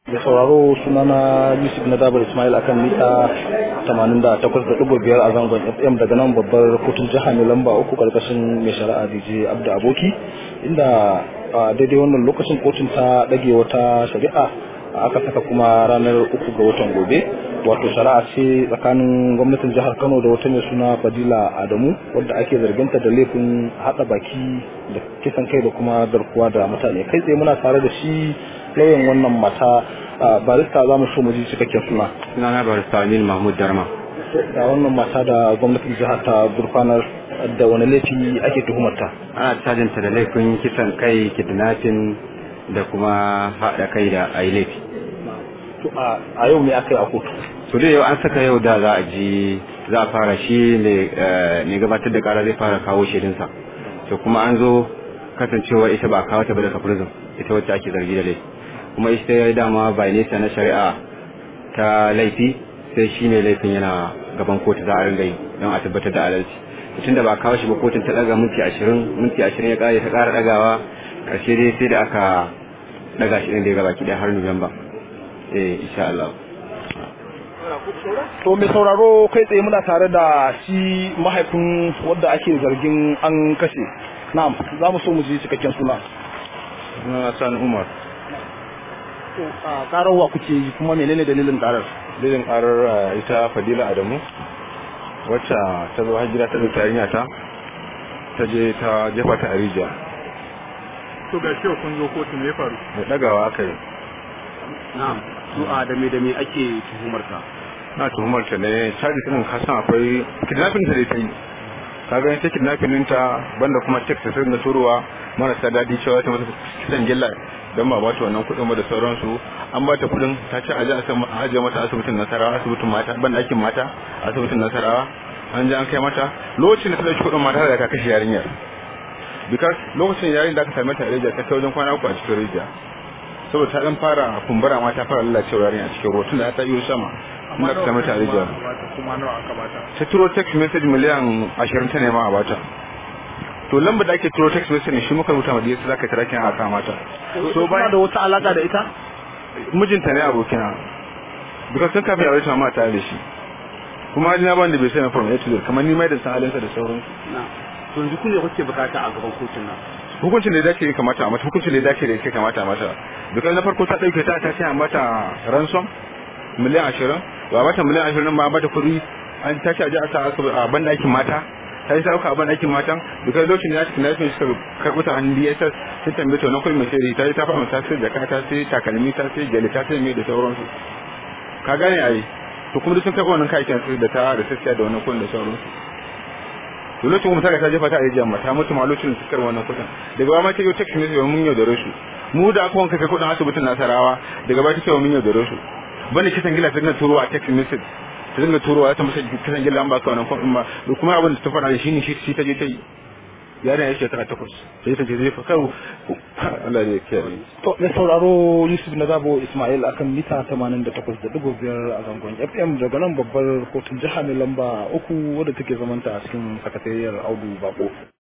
da sauraro sunana yusuf na dabar ismail akan mita 88.5 a zangon fm daga nan babbar kotun jiha mai lamba uku karkashin mai shari'a dj abda aboki inda a daidai wannan lokacin kotun ta dage wata shari'a aka saka kuma ranar uku ga watan gobe wato shari'a ce tsakanin gwamnatin jihar kano da wata mai suna fadila adamu wadda ake zarginta da laifin hada baki da kisan kai da kuma garkuwa da mutane kai tsaye muna tare da shi lauyan wannan mata barista za mu so mu ji cikakken suna sunana barista Aminu Mahmud Darma da wannan mata da gwamnatin jihar ta gurfanar da wani laifi ake tuhumarta ana cajinta da laifin kisan kai kidnapping da kuma haɗa kai da a yi laifi a yau me aka yi a kotu so dai yau an saka yau da za a ji za a fara shi ne gabatar da kara zai fara kawo shaidunsa to kuma an zo kasancewa ita ba a kawo ta ba daga prison ita wacce ake zargi da laifi kuma ita ya dama bai nesa na shari'a ta laifi sai shi ne laifin yana gaban kotu za a ringa yi don a tabbatar da adalci tun da ba kawo shi ba kotun ta daga minti ashirin minti ashirin ya kare ta kara dagawa karshe dai sai da aka daga shi ɗin da ya gaba ki har nuwamba eh insha Allah to mai sauraro kai tsaye muna tare da shi mahaifin wadda ake zargin an kashe na'am za mu so mu ji cikakken suna sunana Sani Umar to a karar wa kuke yi kuma menene dalilin karar dalilin karar ita Fadila Adamu wacce ta zo hajjira ta zuta yarinya ta ta je ta jefa ta a rijiya to ga shi kun zo kotu me faru da dagawa aka yi na'am su a da me da me ake tuhumar ta na tuhumar ta ne caji tunan kasan akwai kidnapping ta da ta yi ka gani ta kidnapping ɗinta banda kuma check ta sirga turowa marasa daɗi cewa ta mata kisan gilla don ba ba ta wannan kuɗin ba da sauransu an ba ta kuɗin ta ce a je a ajiye mata asibitin nasarawa asibitin mata ban ɗakin mata asibitin nasarawa an je an kai mata lokacin da ta ɗauki kuɗin mata da ta kashe yarinyar because lokacin yarin da aka same ta a rijiya ta kai wajen kwana uku a cikin rijiya saboda ta dan fara kumbura ma ta fara lalacewa yarinya a cikin ruwa tunda ta yi sama inda aka same ta a rijiya kuma nawa aka bata ta turo text message miliyan ashirin ta nema a bata to lambar da ake turo text message ne shi muka rubuta ma DSS zaka kira kin aka mata so ba da wata alaka da ita mijinta ne abokina because sun kafin aure ta ma tare da shi kuma ni na ban da bai sai na from A to Z kamar ni mai da san halinsa da sauransu to yanzu kun ne kuke bukata a gaban kotun nan hukuncin da ya dace ya kamata a mata hukuncin da ya dace da ya kamata a mata because na farko ta dauke ta ta ce a mata ransom miliyan ashirin ba mata miliyan ashirin ba mata kuɗi an ta ce a je a sa a ban ɗakin mata ta yi sauka a ban ɗakin matan because lokacin da ya cikin lafiya suka karɓi ta hannun DSS sun tambaye ta wani kuɗin mai sai ta yi ta fara ta sai jaka ta sai takalmi ta sai gyale ta sai mai da sauransu ka gane a yi to kuma duk sun karɓi wannan kayakin da ta da sassiya da wannan kuɗin da sauransu to lokacin kuma ta jefa ta a rijiyar mata mutu ma lokacin su karɓi wannan kuɗin daga baya ma ta yi text message mun yaudare su mu da aka wanka kai kuɗin asibitin nasarawa daga baya ta ce mun yaudare su bane kisan gila ta dinga turowa text message ta dinga turowa ta masa kisan gila an baka wannan kwan ba da kuma abin da ta faɗa shi ne shi ta je ta yi yaron ya shekara takwas sai ta je zai fa kawo Allah ne ya kiyaye to mai sauraro Yusuf na Zabo Ismail akan mita 88.5 a zangon FM daga nan babbar kotun jiha mai lamba uku wadda take zamanta a cikin sakatariyar Audu Bako